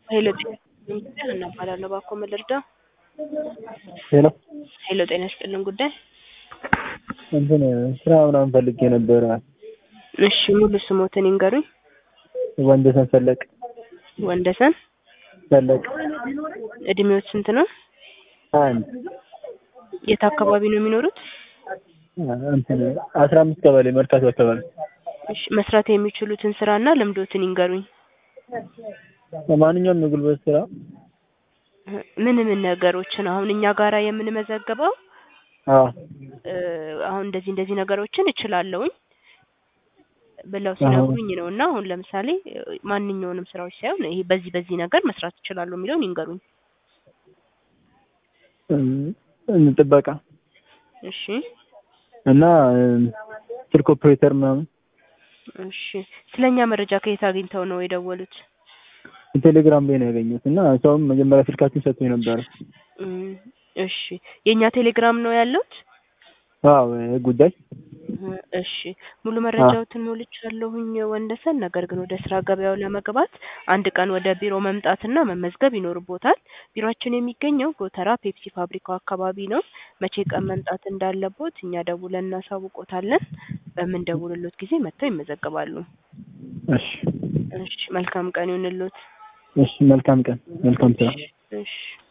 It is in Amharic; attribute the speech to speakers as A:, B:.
A: ሄሎ ጤና ይስጥልን ጉዳይ ሀና እባላለሁ። እባክዎ ምን ልርዳው?
B: ሄሎ
A: ሄሎ ጤና ይስጥልን ጉዳይ
B: እንትን ስራ ምናምን ፈልጌ ነበረ።
A: እሺ ሙሉ ስሞትን ይንገሩኝ።
B: ወንደሰን ፈለቅ
A: ወንደሰን
B: ፈለቅ
A: እድሜዎት ስንት ነው?
B: አንድ
A: የት አካባቢ ነው የሚኖሩት?
B: እንትን አስራ አምስት ቀበሌ መርካቶ አካባቢ
A: እሺ መስራት የሚችሉትን ስራና ልምዶትን ይንገሩኝ።
B: ማንኛውም የጉልበት ስራ
A: ምን ምን ነገሮችን አሁን እኛ ጋራ የምንመዘግበው
B: አዎ
A: እ አሁን እንደዚህ እንደዚህ ነገሮችን እችላለሁኝ ብለው ሲነግሩኝ ነው እና አሁን ለምሳሌ ማንኛውንም ስራዎች ሳይሆን ይሄ በዚህ በዚህ ነገር መስራት እችላለሁ የሚለውን ይንገሩኝ።
B: እም፣ ጥበቃ
A: እሺ
B: እና ስልክ ኦፕሬተር ምናምን
A: እሺ ስለኛ መረጃ ከየት አግኝተው ነው የደወሉት?
B: ቴሌግራም ላይ ነው ያገኘሁት እና ሰውም መጀመሪያ ስልካችን ሰጥቶኝ ነበረ።
A: እም፣ እሺ የእኛ ቴሌግራም ነው ያለውት?
B: አዎ ጉዳይ
A: እሺ ሙሉ መረጃዎትን ሞልቻለሁኝ ወንደሰን። ነገር ግን ወደ ስራ ገበያው ለመግባት አንድ ቀን ወደ ቢሮ መምጣትና መመዝገብ ይኖርቦታል። ቢሮአችን የሚገኘው ጎተራ ፔፕሲ ፋብሪካው አካባቢ ነው። መቼ ቀን መምጣት እንዳለቦት እኛ ደውለን እናሳውቆታለን። በምንደውልሎት ጊዜ መጥተው ይመዘገባሉ።
B: እሺ
A: እሺ መልካም ቀን ይሁንልዎት።
B: እሺ መልካም ቀን መልካም ስራ
A: እሺ